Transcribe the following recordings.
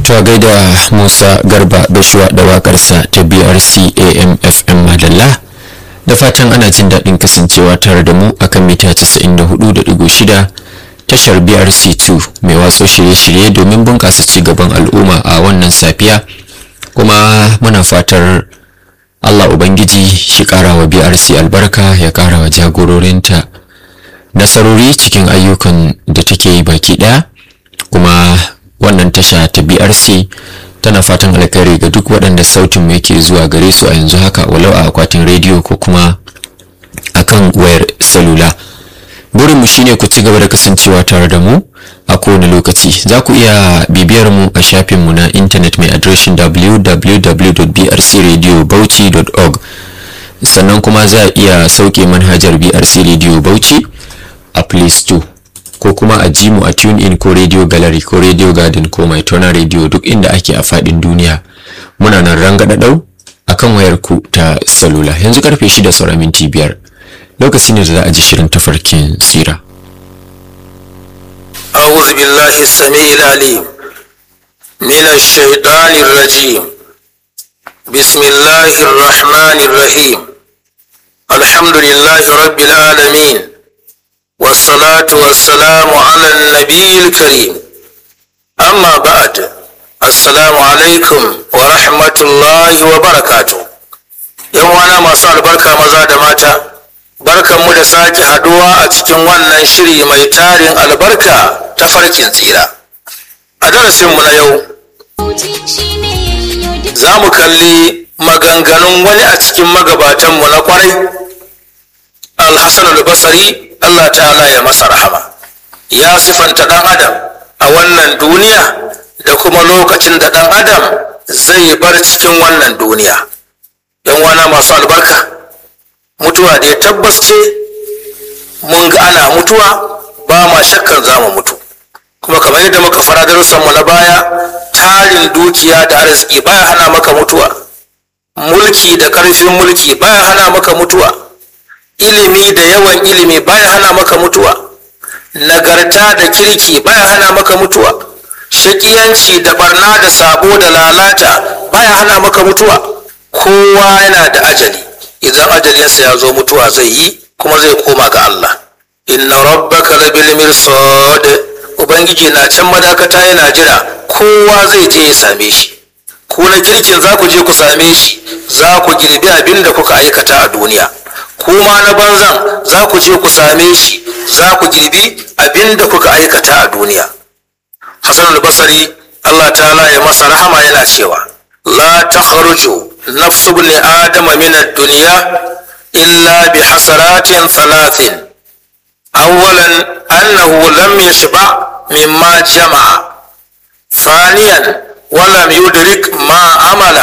to gaida musa garba bashuwa da wakarsa ta brc amfm madalla da fatan ana jin daɗin kasancewa tare da mu akan mita 94.6 tashar brc2 mai watsa shirye-shirye domin bunƙasa ci gaban al'umma a wannan safiya kuma muna fatar allah ubangiji shi ƙara wa brc albarka ya ƙara wa jagororinta nasarori cikin ayyukan da take yi baki ɗaya kuma wannan tasha ta brc tana fatan alkhairi ga duk waɗanda sautin mu yake zuwa gare su a yanzu haka walau a akwatin rediyo ko kuma akan wayar salula burinmu shine ku ci gaba da kasancewa tare da mu a kowane lokaci za ku iya bibiyar mu a shafinmu na intanet mai adireshin www.brcradiobauchi.org sannan kuma za a iya sauke manhajar brc radio bauchi a play store ko kuma a ji mu a tune in ko radio gallery ko radio garden ko mai tona radio duk inda ake a fadin duniya muna nan rangadadau akan wayar ku ta salula yanzu karfe shida saura minti biyar lokaci ne da za a ji shirin tafarkin sira أعوذ بالله السميع العليم من الشيطان الرجيم بسم الله الرحمن الرحيم الحمد لله رب العالمين والصلاة والسلام على النبي الكريم أما بعد السلام عليكم ورحمة الله وبركاته يوم أنا ما صار بركة مزاد ماتا بركة مدساك حدوى أتكن وانا شري ميتار البركة تفرق تيرا أدرس من يوم za mu kalli maganganun wani a cikin magabatanmu na kwarai alhassan albasari Allah ta'ala ya masa rahama ya sifanta ɗan adam a wannan duniya da kuma lokacin da ɗan adam zai bar cikin wannan duniya yan wana masu albarka mutuwa da ya tabbas ce mun ga ana mutuwa ba ma shakkan za mu mutu kuma kamar yadda muka fara darussanmu na baya tarin dukiya da arziki baya hana maka mutuwa mulki da ƙarfin mulki baya hana maka mutuwa ilimi da yawan ilimi baya hana maka mutuwa nagarta da kirki baya hana maka mutuwa shakiyanci da barna da sabo da lalata baya hana maka mutuwa kowa yana da ajali idan ajalinsa ya zo mutuwa zai yi kuma zai koma ga Allah inna rabbaka labil mirsad ubangiji na can madakata yana jira kowa zai je ya same shi ku na kirkin za ku je ku same shi za ku girbi abin da kuka aikata a duniya kuma na banzan za ku je ku same shi za ku girbi abin da kuka aikata a duniya hassan al-basari allah ta'ala ya masa rahama yana cewa la takhruju nafsu ibn adama min ad-dunya illa bi hasaratin thalathin awwalan annahu lam yashba mimma jama'a ثانيا ولم يدرك ما عمل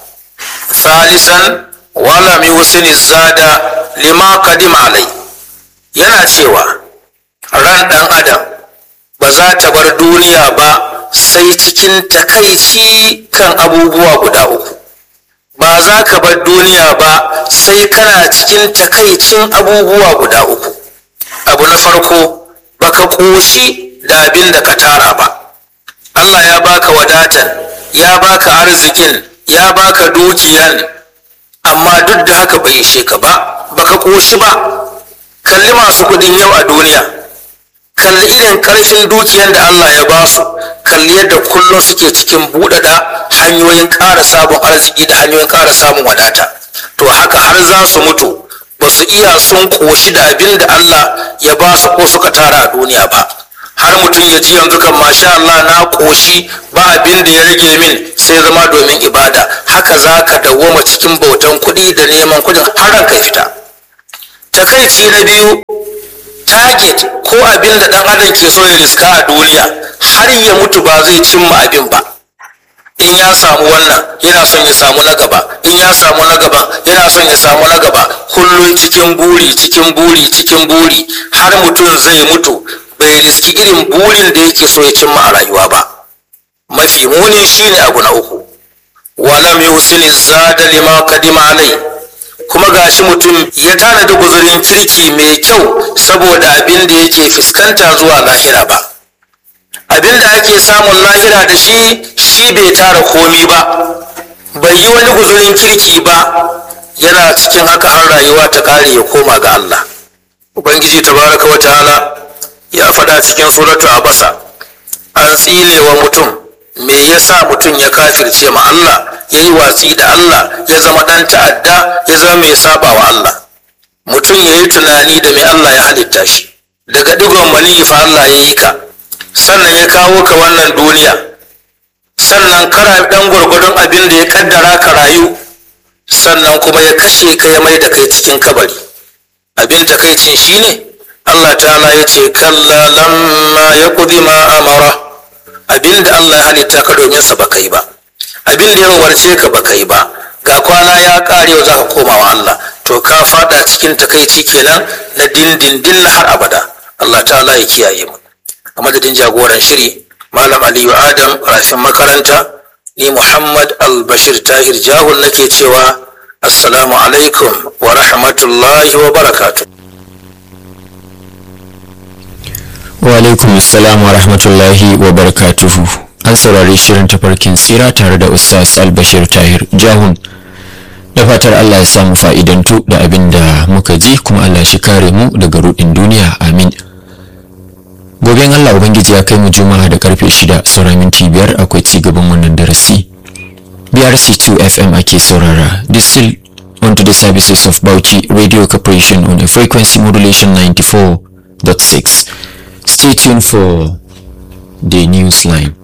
ثالثا ولم يحسن الزاد lima kadim alai yana cewa ran ɗan adam ba za ta bar duniya ba sai cikin takaici kan abubuwa guda uku ba za ka bar duniya ba sai kana cikin takaicin abubuwa guda uku abu na farko baka ƙoshi da abin da ka tara ba Allah ya baka wadatan ya baka arzikin ya baka dukiyan amma duk da haka bai ishe ka ba baka koshi ba kalli masu kudin yau a duniya kalli irin karfin dukiyar da Allah ya ba su kalli yadda kullum suke cikin buɗaɗa hanyoyin ƙara samun arziki da hanyoyin ƙara samun wadata to haka har za su mutu ba su iya sun koshi da abin da Allah ya ba su ko suka tara a duniya ba har mutum ya ji yanzu kan masha Allah na koshi ba abin da ya rage min sai zama domin ibada haka za ka dawwama cikin bautan kuɗi da neman kuɗin har ranka fita takaici na biyu target ko abin da ɗan adam ke so ya riska a duniya har ya mutu ba zai cimma abin ba in ya samu wannan yana son ya samu na gaba in ya samu na gaba yana son ya samu na gaba kullum cikin buri cikin buri cikin buri har mutum zai mutu bai riski irin burin da yake so ya cimma a rayuwa ba mafi muni shine abu na uku walam yusini zada lima kadima alai kuma gashi mutum ya tanadi guzurin kirki mai kyau saboda abin da yake fuskanta zuwa lahira ba abin da ake samun lahira da shi shi bai tara komi ba bai yi wani guzurin kirki ba yana cikin haka har rayuwa ta kare ya koma ga Allah ubangiji tabaraka wa ta'ala ya faɗa cikin suratu abasa an tsile wa mutum me yasa mutum ya kafirce ma Allah ya yi watsi da Allah ya zama ɗan ta'adda ya zama mai saba wa Allah mutum ya yi tunani da mai Allah ya halitta shi daga digon maniyi fa Allah ya yi ka sannan ya kawo ka wannan duniya sannan kara dan gwargwadon abin da ya kaddara ka rayu sannan kuma ya kashe ka ya mai da kai cikin kabari abin takaicin shine Allah ta'ala ya ce kalla lamma ya kudi ma amara abin da Allah ya halitta ka domin sa baka yi ba abin da ya umarce ka baka yi ba ga kwana ya kare za ka koma wa Allah to ka fada cikin takaici kenan na dindindin na har abada Allah ta'ala ya kiyaye mu a madadin jagoran shiri malam aliyu adam rafin makaranta ni muhammad albashir tahir jahul nake cewa assalamu alaikum wa rahmatullahi wa barakatuh wa alaikum assalam wa rahmatullahi wa barakatuhu an saurari shirin tafarkin tsira tare da ustaz albashir tahir jahun da fatar allah ya samu fa'idantu da abin da muka ji kuma allah shi kare mu daga rudin duniya amin goben allah ubangiji ya kai mu juma'a da karfe shida saura minti biyar akwai ci gaban wannan darasi brc2 fm ake saurara this still on to the services of bauchi radio corporation on a frequency modulation 94.6 stay tuned for the news line